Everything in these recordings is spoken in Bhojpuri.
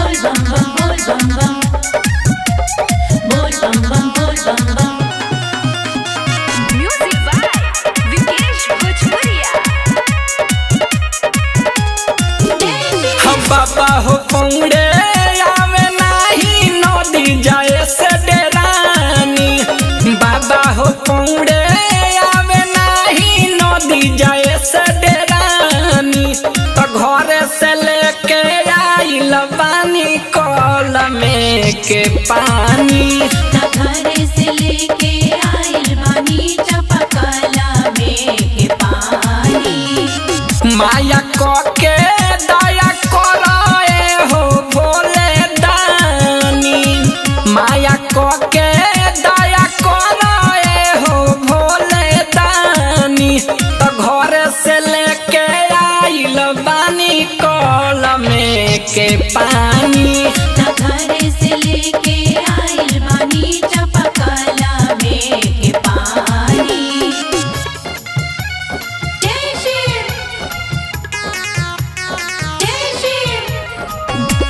बोल बम बम बोल बम बम बोल बम बम बोल बम बम Music by Vikesh Bhojpuria. हम बाबा हो पौड़े आवे नाही नदी जाए से डेरानी बाबा हो पौड़े आवे नाही नदी जाए से डेरानी तो घरे से लेके आइल पानी कल में के पानी घरे से लेके आइल बानी चपकला में के पानी माया क के दया कराए हो भोले दानी माया क के दया कराए हो भोले दानी तो घर से लेके आइल बानी कल में के पानी घरे से लेके आइल बानी चपकला में के पानी जय शिव जय शिव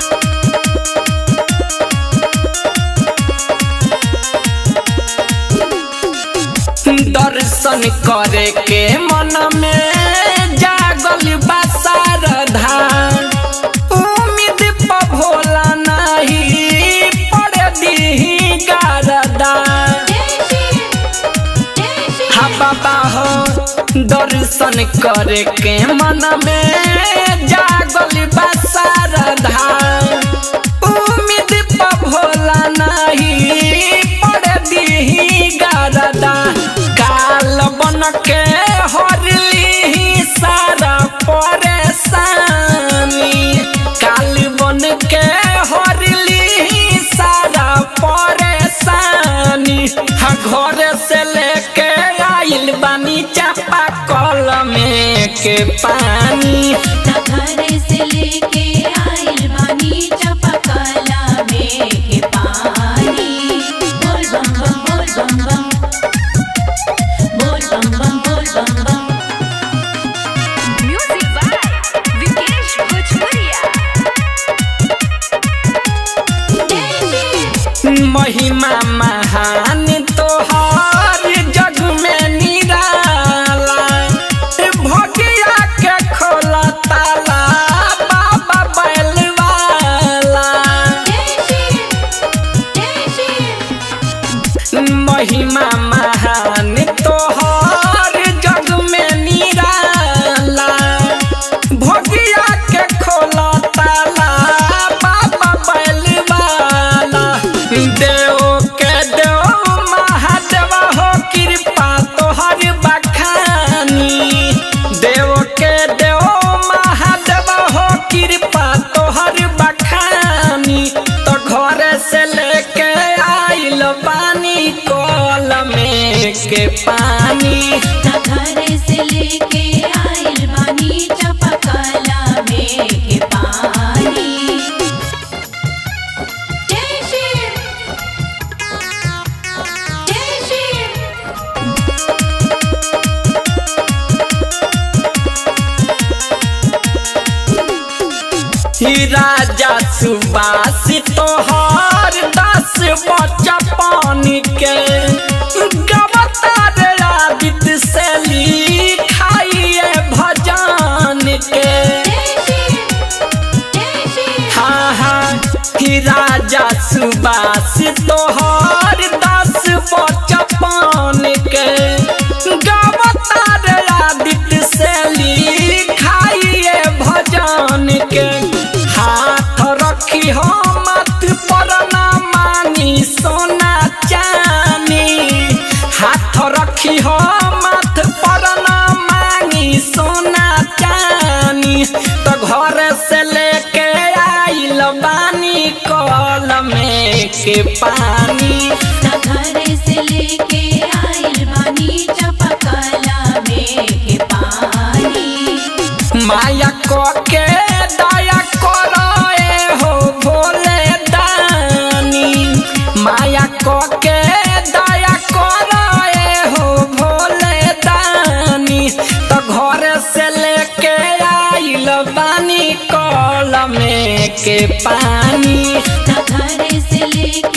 दर्शन करे के मन में जागल बा शारदा उम्मीद प भोला नहीं पड़ दी गारदा जय शिव जय शिव हा बाबा हो दर्शन करे के मन में जागल बा शारदा उम्मीद प भोला नहीं पड़ दी गारदा काल बन के हरली सारा परेशानी काल बन के हरली सारा परेशानी हा घर से लेके आइल बानी चापा कल में के पानी घरे से लेके आइल बानी चपकला में के पानी बोल बम बम बोल बम बम बोल बम बम बोल बम बम Music by Vikesh Bhojpuria. जय शिव महिमा महान तोहार जग में निराला भगिया के खोला ताला बाबा बैलवाला जय शिव जय शिव महिमा महान तोहार जग में निराला भगिया के खोला ताला बाबा बैलवाला देव के देव महादेव हो कृपा तोहर बखानी देव के देव महादेव हो कृपा तोहर बखानी तो घर से लेके आइल पानी कल में के पानी घरे से लेके आइल बानी चपकला में के पानी जय शिव जय शिव ही राजा सुबास तोहार दस बच्चा पानी के गवतार आदित्य से लिखाइए भजन के जय शिव जय शिव हाँ हाँ ही राजा सुबास तोहार दस बच्चा पानी के गवतार आदित्य से लिखाइए भजन के हाथ रखी हो मत पर ना मानी सोना चानी हाथ रखी हो मत पर ना मांगी सोना चानी तो घर से लेके आइल बानी कल में के पानी घरे से लेके आइल बानी चपकला में के पानी माया क के दया कराए हो भोले दानी माया क के दया कराए हो भोले दानी तो घर से लेके आइल बानी कल में के पानी घर से लेके